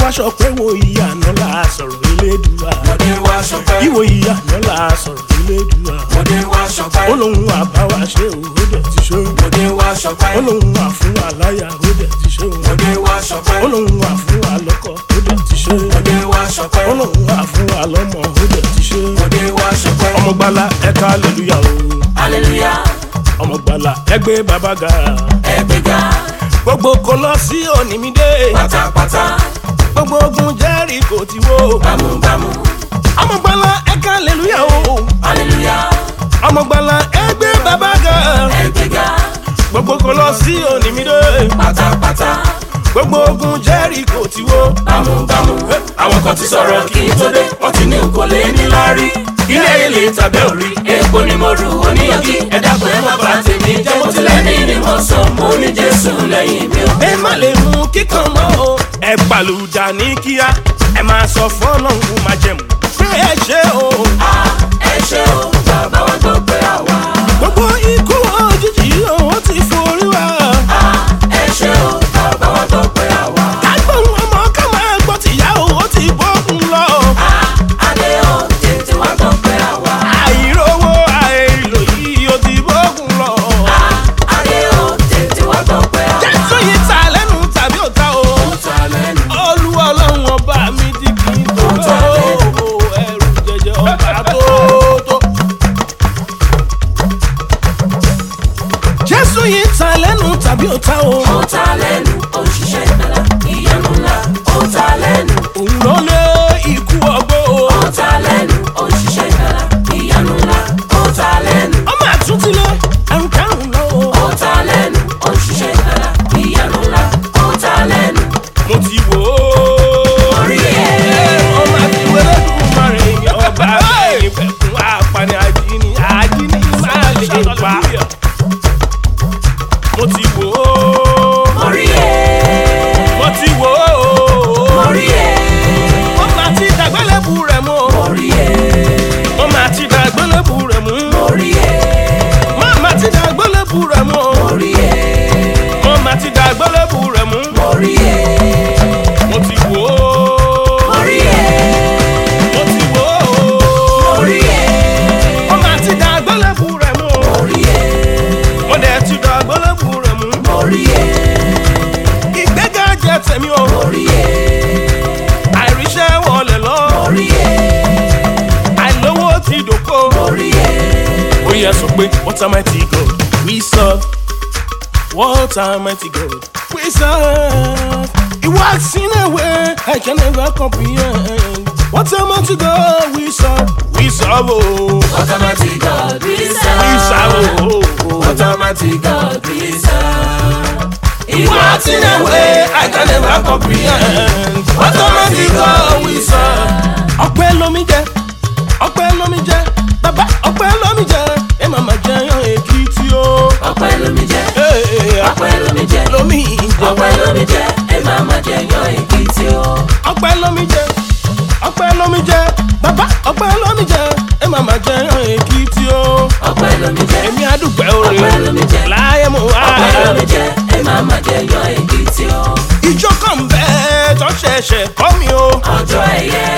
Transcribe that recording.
wá sọ pé wo ìyànà la sọ̀rọ̀ elédùá Mọ̀dé wá ṣọpẹ́. ìwò ìyànà la sọ̀rọ̀ elédùá Mọ̀dé wá ṣọpẹ́. ó lóun àbáwá ṣe òwò dẹ̀ ti ṣe òun Mọ̀dé wá ṣọpẹ́. ó lóun wà fún wa láyà ó dẹ̀ ti ṣe òun Mọ̀dé wá ṣọpẹ́. ó lóun wà fún wa lọ́kọ ó dẹ̀ ti ṣe Mọ̀dé wá ṣọpẹ́. ó lóun wà fún wa lọ́mọ ó dẹ̀ ti ṣe Mọ̀dé wá ṣọpẹ́. ọmọ gbala ẹ̀ka aleluya o Hallelujah. ọmọ gbala ẹgbẹ́ bàbá ga Ẹgbẹ́ga. gbogbo kò lọ sí onímídé Pátápátá. gbogbo ogun jẹ́rìí kò ti wó Bámúbámú. ọmọ gbala ẹ̀ka aleluya o Hallelujah. ọmọ gbala ẹgbẹ́ bàbá ga Ẹgbẹ́ga. gbogbo kò lọ sí onímídé Pátápátá. gbogbo ogun jẹ́rìí kò ti wó Bámúbámú. Àwọn kan ti sọ̀rọ̀ kí n tó dé. Wọ́n ti ní kò lè ní láárí. Ilé ilé tàbí òrí. Epo ni mo rù oníyanjú. Ẹ dákun ẹ má bà tèmi jẹ́. Mo ti lẹ́ni ni mo sọ. Mo ní Jésù lẹ́yìn mi ò. ẹ má lè mú kíkan mọ́ o. ẹ gbàlùdà ní kíá ẹ máa sọ fọ́lọ́hún máa jẹ̀mú. pé ẹ ṣe o. Ẹ ṣé o, bàbá wa gbọ́ pé àwa. gbogbo ikú òjijì ó ti forí wa. Ẹ ṣé o, bàbá wa gbọ́ pé àwa. kágbọ́n ọmọ ká máa gbọ́ tìyá o ó ti bọ́kùn lọ. Adé o, tètè wá gbọ́ pé àwa. àìrówó àìlò yìí ó ti bọ́kùn lọ. Adé o, tètè wá gbọ́ pé àwa. jésù yìí ta lẹ́nu tàbí ò ta o. Ó ta lẹ́nu. olúwa ọlọ́run ọba mi ti kì í tó Ó ta lẹ́nu. ẹrù jẹjẹ ọba tó tó. jésù yìí ta lẹ́nu tàbí ò ta o. Ó ta lẹ́nu, òṣìṣẹ́ ìgbàlà, ìyanu ńlá. Ó ta lẹ́nu, òun ló lé ikú ọgbó o. ó ta lẹ́nu, òṣìṣẹ́ ìgbàlà, ìyanu ńlá. Ó ta lẹ́nu, ọmọ àtúntilẹ̀ ẹrù kẹrùn lọ o. ó ta lẹ́nu, òṣìṣẹ́ ìgbàlà, ìyanu ńlá. Ó ta lẹ́nu, mo ti wò ó. orí ẹ̀. ọmọ àti wẹ́rẹ́ dùn mọ́rin ọba bẹ́ẹ̀ fẹ̀kún apani àjíní àjíní máa lè pa. mo ti wò ó. Orí ẹ̀. mo ti wò ó. Orí ẹ̀. wọ́n máa ti dàgbélébù rẹ̀ mú. Orí ẹ̀. wọ́n máa ti dàgbélébù rẹ̀ mú. Orí ẹ̀. wọ́n máa ti dàgbélébù rẹ̀ mú. Orí ẹ̀. wọ́n máa ti dàgbélébù rẹ̀ mú. Orí ẹ̀. mo ti wò ó. Orí ẹ̀. mo ti wò ó. Orí ẹ̀. wọ́n máa ti dàgbélébù rẹ̀ mú. Orí ẹ̀. wọ́n dẹ̀ ti dàgbélébù rẹ̀ mú. Orí ẹ̀. ìgbéga jẹ́ tèmi o. Orí ẹ̀. àìríṣẹ́ wọlé lọ. Orí ẹ̀. àìlówó ti dòkó. Orí ẹ̀. ó yẹ sọ pé what am I to God we serve what am I to God we serve it works in a way I can never comprehend what am I to God we serve we serve oh Automatic God, we we serve. serve oh Automatic God, we serve. it works in a way I can never comprehend what am I to God we serve ọpẹ́ lomi jẹ ọpẹ́ lomi jẹ bàbá ọpẹ́ lomi jẹ ẹ màmá jẹyàn èkìtì o. Ọpẹ́ lómi jẹ́, Hey, ọpẹ́ lómi jẹ́, lomi jẹ ọpẹ́ lómi jẹ́, ẹ máa ma jẹ yan èkìtì o. ọpẹ́ lómi jẹ ọpẹ́ lómi jẹ bàbá ọpẹ́ lómi jẹ ẹ má má jẹ yan èkìtì o Ọpẹ́ lómi jẹ́, èmi àdúgbò orin Ọpẹ́ lómi jẹ. láyé mo wá ọpẹ́ lómi jẹ́, ẹ máa ma jẹ yan èkìtì o. ìjọ kan bẹ́ẹ̀ tó ṣẹ̀ṣẹ̀ kọ́ mi o Ọjọ́ ẹ̀yẹ,